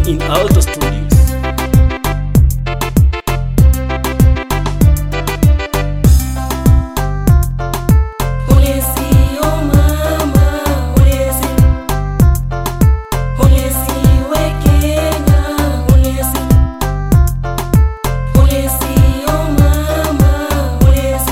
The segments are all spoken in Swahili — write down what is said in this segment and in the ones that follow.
in Alto Studios. Ulezi, oh mama, ulezi. Ulezi we Kenya, ulezi. Ulezi, oh mama, ulezi.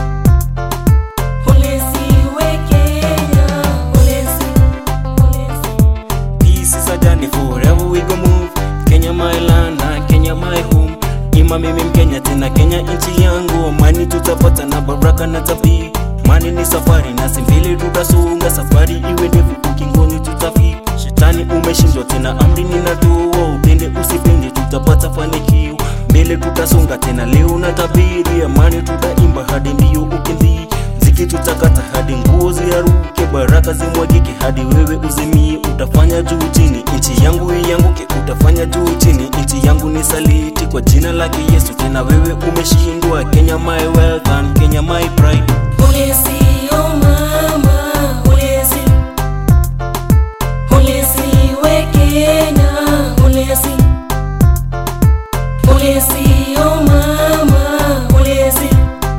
Ulezi we Kenya, ulezi. Ulezi. Peace is a journey forever we go move. Kenya my land na Kenya my home. Ima mimi Mkenya tena Kenya nchi yangu. Amani tutapata na baraka na tabii. Mani ni safari na si mbele tutasonga, safari iwe ndefu, ukingoni tutafika. Shetani umeshindwa tena, amri ninatoa, upende usipende, tutapata fanikio. Mbele tutasonga tena, leo na tabiri, amani tutaimba hadi mbio ukimbii mziki tutakata hadi nguo ziaruke, baraka zimwagike hadi wewe uzimie. Utafanya juu chini, nchi yangu ianguke, utafanya juu chini, nchi yangu ni saliti kwa jina lake Yesu. Tena wewe umeshindwa. Kenya my wealth and Kenya my pride. Ulezi, oh mama, ulezi. Ulezi we Kenya, ulezi. Ulezi, oh mama, ulezi.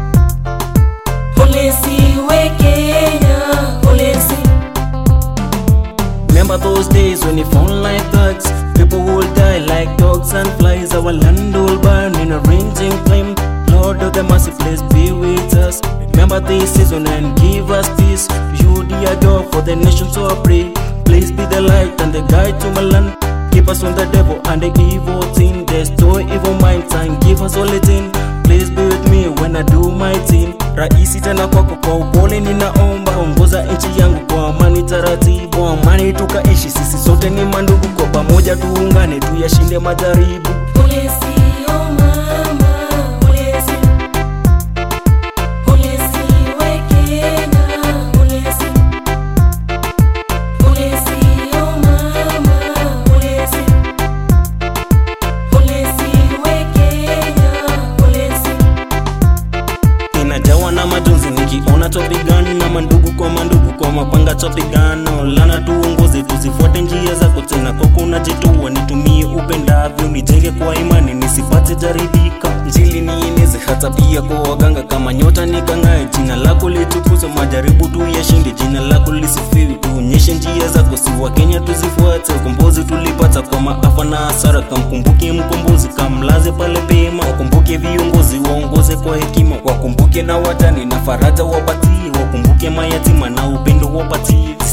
Ulezi we Kenya, ulezi. Remember those days when you found like thugs People will die like dogs and flies Our land will burn in a raging flame Lord of the mercy, please be with us Remember this season and give us peace You dear God for the nation so I pray Please be the light and the guide to my land Keep us from the devil and the evil thing Destroy evil minds and give us all thing Please be with me when I do my thing Rahisi tena kwako kwa upole ninaomba Ongoza nchi yangu kwa amani taratibu Amani tukaishi sisi sote ni mandugu Kwa pamoja tuungane tuyashinde majaribu Ulezi, oh mama, ulezi. Ulezi we Kenya, ulezi. Ulezi, oh mama, ulezi. Ulezi we Kenya, ulezi. Inajawa na majonzi nikiona topigana na mandugu kwa mandugu kwa mapanga topigana lana tuongoze tuzifuate njia zako tena kwako najitoa nitumie upendavyo nijenge kwa imani nisipate jaridika njili nieneze hata pia kwa waganga kama nyota nikangae jina lako litukuzwe majaribu tu yashinde jina lako lisifiwi tuonyeshe njia zako si wa Kenya tuzifuate ukombozi tulipata kwa maafa na hasara kamkumbuke mkombozi kamlaze pale pema wakumbuke viongozi waongoze kwa hekima wakumbuke na watani na faraja wapatie wakumbuke mayatima na upendo wapatie